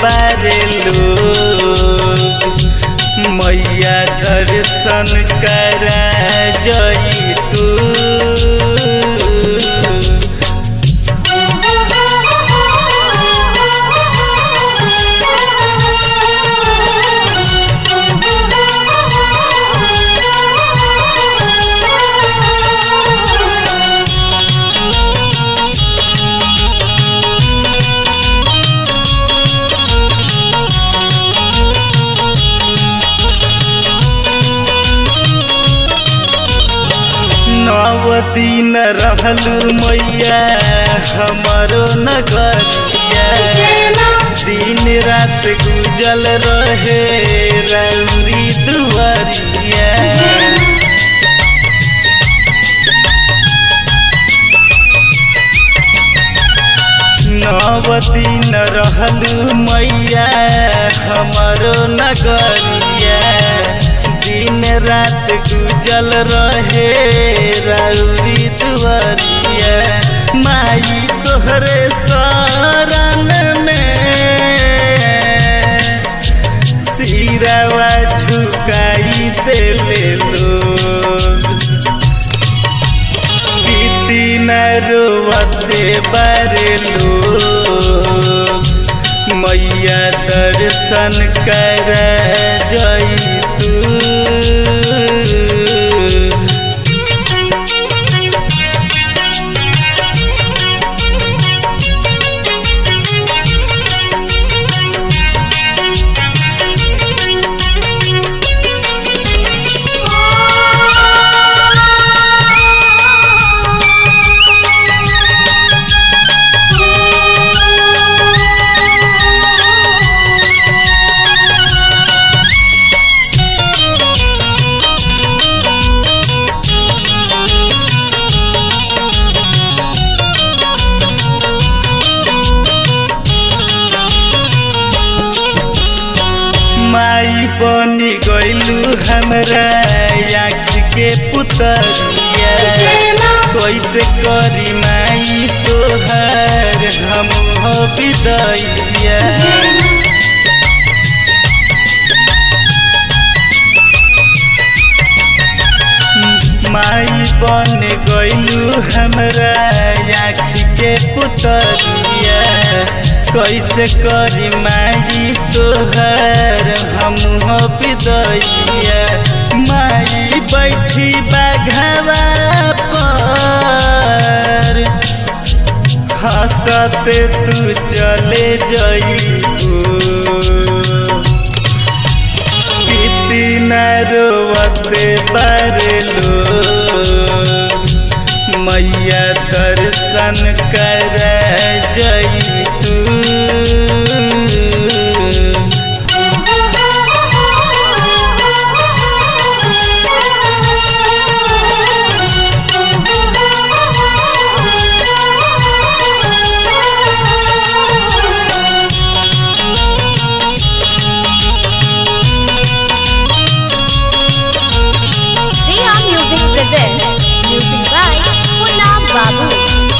बारे लोग मैया दर्शन करा जई तू नव दिन रहलू मैया हमारो नगरिया दिन रात गुजल रहे रौरी दुआरिया नव दिन रहलू मैया हमारो नगरिया दिन रात गुजल रहे रौरी दुआरिया माई तोहरे शरण में सिरावा झुकाई देवे लोग बीती न रोवते बारे लोग मैया दर्शन कर जई तू माई बनी गईलू हमरा आँख के पुतरिया कैसे करी माई तोहर हम हो विदैया माई बन गईलू हमरा आँख के पुतरिया कैसे करी माई तोहर हम हो विदैया माई बैठी बाघवा पर हंसते तू चले जईबू किती न रोवते बारे लोग मैया दर्शन कर जई तू Riha Music presents music by Punna Babu.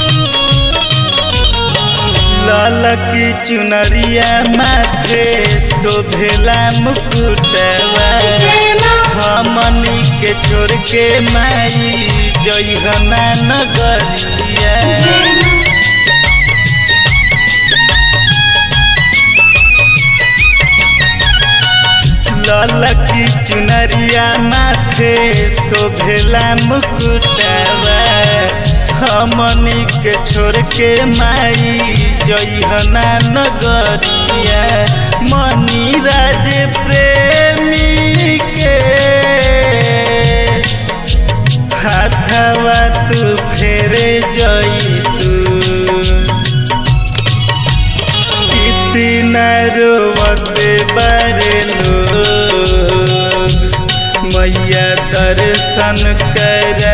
ललकी चुनरिया माथे शोभेला मुकुटवा हमनी के छोड़ के माई जइहना नगरिया ललकी चुनरिया माथे शोभेला मुकुटवा हमनी के छोड़ के माई जइहना नगरिया मनी राज प्रेमी के हाथवा तू फेरे जई तू किती न रोवते बारे लोग मैया दर्शन कर